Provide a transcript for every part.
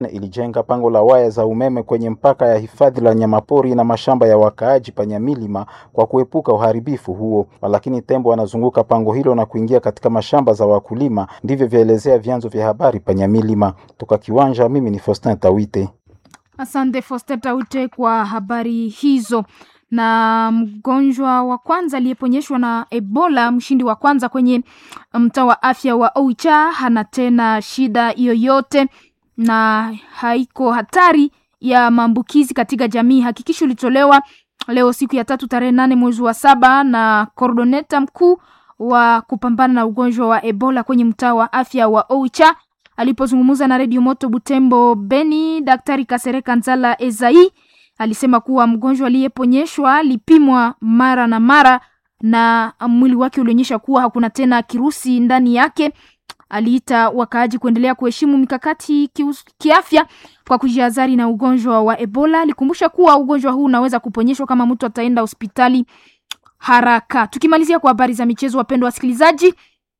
ilijenga pango la waya za umeme kwenye mpaka ya hifadhi la nyamapori na mashamba ya wakaaji Panyamilima kwa kuepuka uharibifu huo, lakini tembo wanazunguka pango hilo na kuingia katika mashamba za wakulima. Ndivyo vyaelezea vyanzo vya habari Panyamilima. Toka Kiwanja, mimi ni Faustin Tawite. Asante Foster Taute kwa habari hizo. Na mgonjwa wa kwanza aliyeponyeshwa na Ebola, mshindi wa kwanza kwenye mtaa wa afya wa Oicha, hana tena shida yoyote na haiko hatari ya maambukizi katika jamii. Hakikisho ulitolewa leo siku ya tatu tarehe nane mwezi wa saba na kordoneta mkuu wa kupambana na ugonjwa wa Ebola kwenye mtaa wa afya wa Oicha alipozungumza na redio Moto Butembo Beni, Daktari Kasereka Nzala Ezai alisema kuwa mgonjwa aliyeponyeshwa alipimwa mara na mara na mwili wake ulionyesha kuwa hakuna tena kirusi ndani yake. Aliita wakaaji kuendelea kuheshimu mikakati kius- kiafya kwa kujihadhari na ugonjwa wa Ebola. Alikumbusha kuwa ugonjwa huu unaweza kuponyeshwa kama mtu ataenda hospitali haraka. Tukimalizia kwa habari za michezo, wapendwa wasikilizaji,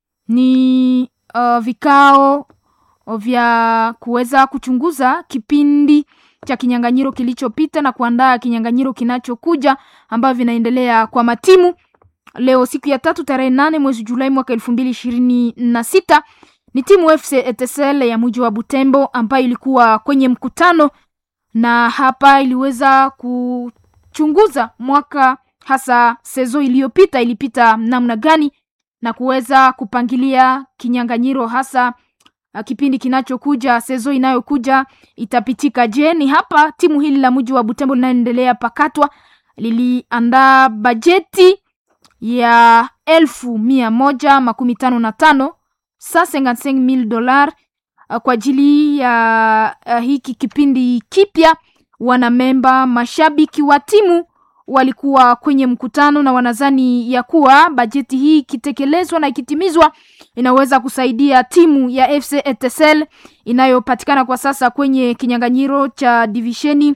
ni uh, vikao vya kuweza kuchunguza kipindi cha kinyang'anyiro kilichopita na kuandaa kinyang'anyiro kinachokuja ambavyo vinaendelea kwa matimu. Leo siku ya tatu tarehe nane mwezi Julai mwaka elfu mbili ishirini na sita ni timu FC Etincelle ya mji wa Butembo ambayo ilikuwa kwenye mkutano na hapa iliweza kuchunguza mwaka hasa sezo iliyopita ilipita namna gani na kuweza kupangilia kinyang'anyiro hasa uh, kipindi kinachokuja sezo inayokuja itapitika je ni hapa timu hili la mji wa butembo linaendelea pakatwa liliandaa bajeti ya elfu mia moja makumi tano na tano sa 55,000 dolar uh, kwa ajili ya uh, hiki kipindi kipya wanamemba mashabiki wa timu walikuwa kwenye mkutano na wanazani ya kuwa bajeti hii ikitekelezwa na ikitimizwa inaweza kusaidia timu ya FC Etincelle inayopatikana kwa sasa kwenye kinyang'anyiro cha divisheni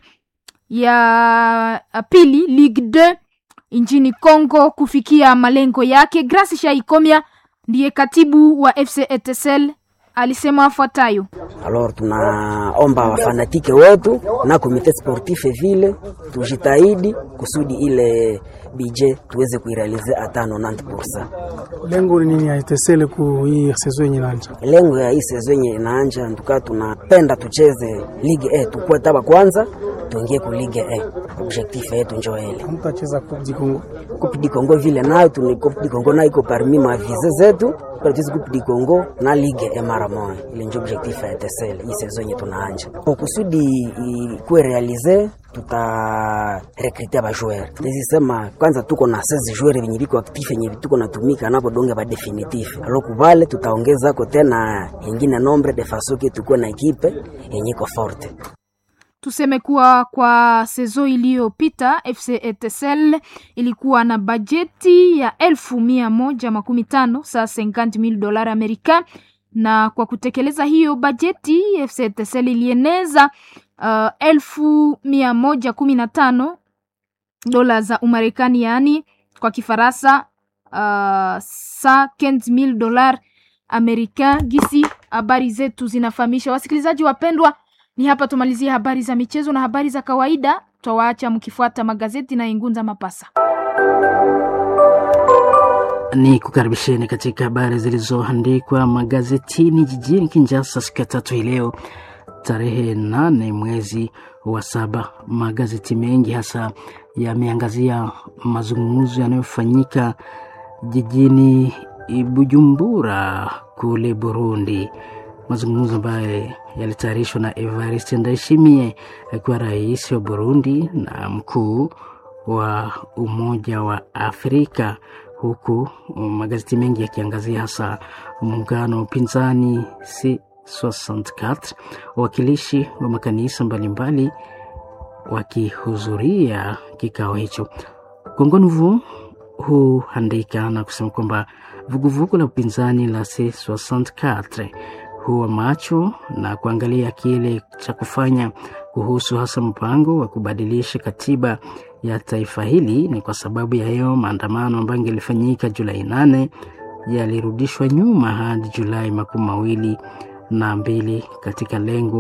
ya pili Ligue 2 nchini Congo kufikia malengo yake. Grace Shaikomia ndiye katibu wa FC Etincelle alisema afuatayo: Alors tunaomba wafanatike wetu na komite sportif vile tujitahidi kusudi ile bije tuweze kuirealize hata 90%. Lengo ni nini ya Etincelle ku hii sezo yenye inaanza? Lengo ya hii sezo yenye inaanja nduka, tunapenda tucheze Ligue A, tukue taba kwanza tuingie ku Ligue A. Objectif yetu njo ile. Mtacheza Coupe du Congo. Coupe du Congo vile nayo tuni Coupe du Congo nayo iko parmi ma vize zetu kwa tuweze Coupe du Congo na Ligue A mara moja. Ile njo objectif ya Etincelle hii sezo yenye tunaanja. Kwa kusudi ikuwe realize tuta rekrite ba joueur. Tezisema kwanza tuko na 16 joueur venye biko actif yenye tuko natumika napo donge ba definitif. Alo kubale tutaongeza ko tena ingine nombre de façon que tuko na ekipe yenye iko forte. Tuseme kuwa kwa sezo iliyopita FC Etincelle ilikuwa na bajeti ya elfu mia moja makumi tano saa 50,000 dola Amerika, na kwa kutekeleza hiyo bajeti FC Etincelle ilieneza uh, elfu mia moja kumi na tano dola za Umarekani, yaani kwa Kifaransa uh, saa 15,000 dola Amerika. Gisi habari zetu zinafahamisha wasikilizaji wapendwa ni hapa tumalizie habari za michezo na habari za kawaida. Twawaacha mkifuata magazeti na Ingunza Mapasa. Ni kukaribisheni katika habari zilizoandikwa magazetini jijini Kinshasa siku ya tatu hii leo tarehe nane mwezi wa saba. Magazeti mengi hasa yameangazia mazungumzo yanayofanyika jijini Bujumbura kule Burundi mazungumzo ambayo yalitayarishwa na Evariste Ndayishimiye akiwa rais wa Burundi na mkuu wa Umoja wa Afrika, huku magazeti mengi yakiangazia hasa muungano wa upinzani C64 wawakilishi wa makanisa mbalimbali wakihudhuria kikao hicho. Kongo Nouveau huandika na kusema kwamba vuguvugu la upinzani la C64 huwa macho na kuangalia kile cha kufanya kuhusu hasa mpango wa kubadilisha katiba ya taifa hili. Ni kwa sababu ya hiyo maandamano ambayo ingelifanyika Julai nane yalirudishwa nyuma hadi Julai makumi mawili na mbili katika lengo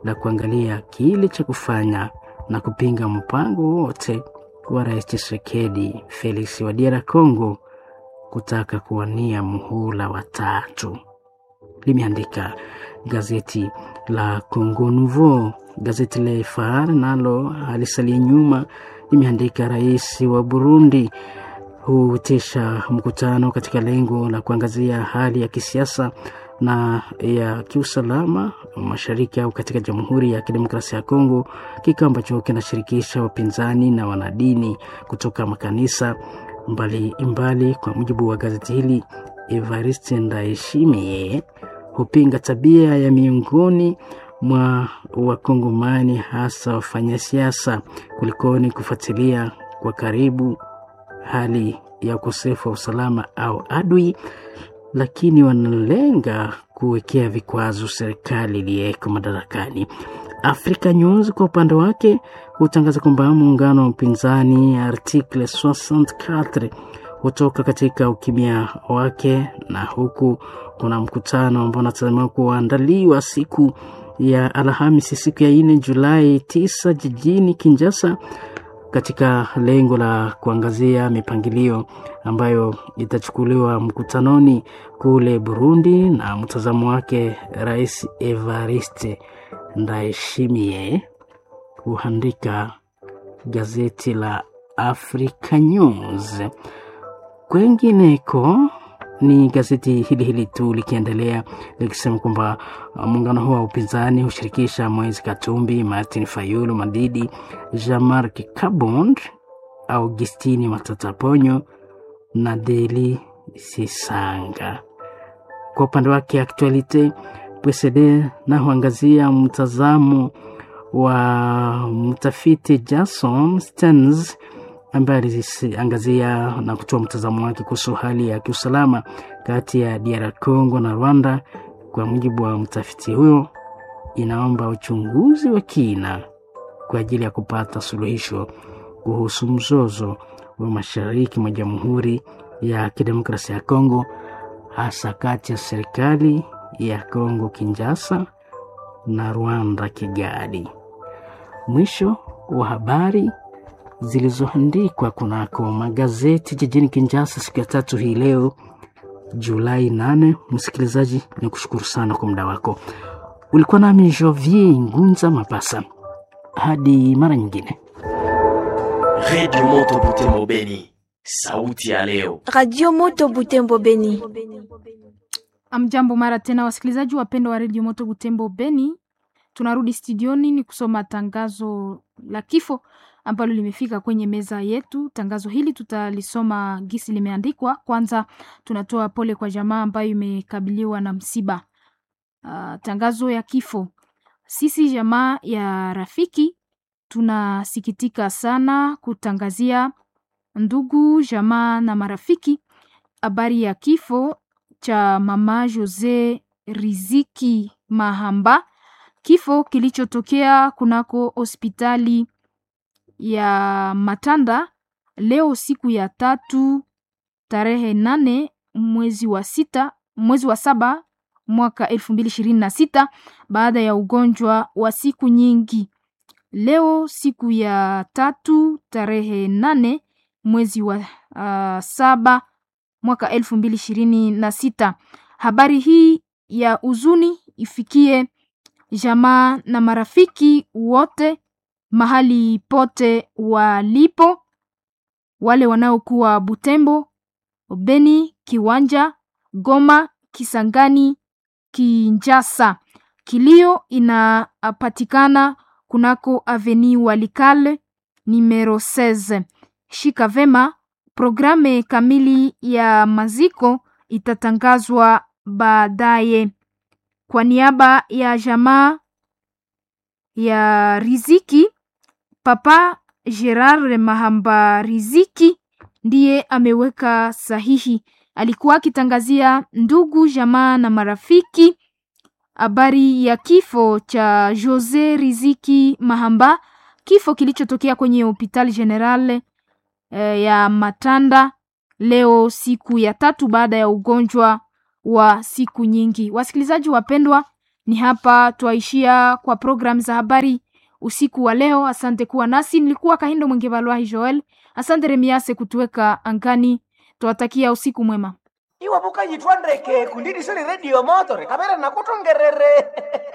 la kuangalia kile cha kufanya na kupinga mpango wote wa Rais Tshisekedi Felix wa DR Congo kutaka kuwania muhula wa tatu, limeandika gazeti la Congo Nouveau. Gazeti la Phare nalo halisalia nyuma, limeandika rais wa Burundi huitisha mkutano katika lengo la kuangazia hali ya kisiasa na ya kiusalama mashariki au katika Jamhuri ya Kidemokrasia ya Kongo, kikao ambacho kinashirikisha wapinzani na wanadini kutoka makanisa mbali mbali. Kwa mujibu wa gazeti hili, Evariste Ndayishimiye hupinga tabia ya miongoni mwa Wakongomani, hasa wafanyasiasa, kulikoni kufuatilia kwa karibu hali ya ukosefu wa usalama au adui, lakini wanalenga kuwekea vikwazo serikali iliyeko madarakani. Africa News kwa upande wake hutangaza kwamba muungano wa upinzani Article 64 hutoka katika ukimya wake, na huku kuna mkutano ambao unatazamiwa kuandaliwa siku ya Alhamisi, siku ya nne Julai 9 jijini Kinshasa katika lengo la kuangazia mipangilio ambayo itachukuliwa mkutanoni kule Burundi, na mtazamo wake Rais Evariste Ndayishimiye, huandika gazeti la Africa News. Kwengineko ni gazeti hili hili tu likiendelea likisema kwamba muungano huo wa upinzani hushirikisha Moise Katumbi, Martin Fayulu Madidi, Jean-Marc Kabond, Augustini Matata Ponyo na Deli Sisanga. Kwa upande wake Actualite PSD na huangazia mtazamo wa mtafiti Jason Stearns ambaye aliangazia na kutoa mtazamo wake kuhusu hali ya kiusalama kati ya DR Congo na Rwanda. Kwa mujibu wa mtafiti huyo, inaomba uchunguzi wa kina kwa ajili ya kupata suluhisho kuhusu mzozo wa mashariki mwa Jamhuri ya Kidemokrasia ya Kongo, hasa kati ya serikali ya Kongo Kinshasa na Rwanda Kigali. Mwisho wa habari zilizoandikwa kunako magazeti jijini Kinshasa siku ya tatu hii leo Julai 8. Msikilizaji, ni kushukuru sana kwa muda wako. Ulikuwa nami Jovier Ngunza Mapasa, hadi mara nyingine. Radio Moto Butembo Beni, sauti ya leo. Radio Moto Butembo Beni. Amjambo mara tena, wasikilizaji wapendwa wa Radio Moto Butembo Beni, tunarudi studioni ni kusoma tangazo la kifo ambalo limefika kwenye meza yetu. Tangazo hili tutalisoma gisi limeandikwa. Kwanza tunatoa pole kwa jamaa ambayo imekabiliwa na msiba. Uh, tangazo ya kifo. Sisi jamaa ya rafiki tunasikitika sana kutangazia ndugu jamaa na marafiki habari ya kifo cha mama Jose Riziki Mahamba, kifo kilichotokea kunako hospitali ya Matanda leo siku ya tatu tarehe nane mwezi wa sita mwezi wa saba mwaka elfu mbili ishirini na sita baada ya ugonjwa wa siku nyingi. Leo siku ya tatu tarehe nane mwezi wa uh, saba mwaka elfu mbili ishirini na sita. Habari hii ya huzuni ifikie jamaa na marafiki wote mahali pote walipo, wale wanaokuwa Butembo, Beni, Kiwanja, Goma, Kisangani, Kinjasa. Kilio inapatikana kunako Avenue Walikale numero 16. Shika vema, programe kamili ya maziko itatangazwa baadaye. Kwa niaba ya jamaa ya Riziki, Papa Gerard Mahamba Riziki ndiye ameweka sahihi. Alikuwa akitangazia ndugu jamaa na marafiki habari ya kifo cha Jose Riziki Mahamba, kifo kilichotokea kwenye hospitali general eh, ya Matanda leo siku ya tatu baada ya ugonjwa wa siku nyingi. Wasikilizaji wapendwa, Ni hapa twaishia kwa programu za habari usiku wa leo. Asante kuwa nasi, nilikuwa Kahindo Mwengevalwahi Joel. Asante Remiase kutuweka angani, twawatakia usiku mwema. iwe vukanyitwa ndeke kundidisoni redio motore kamera nakutongerere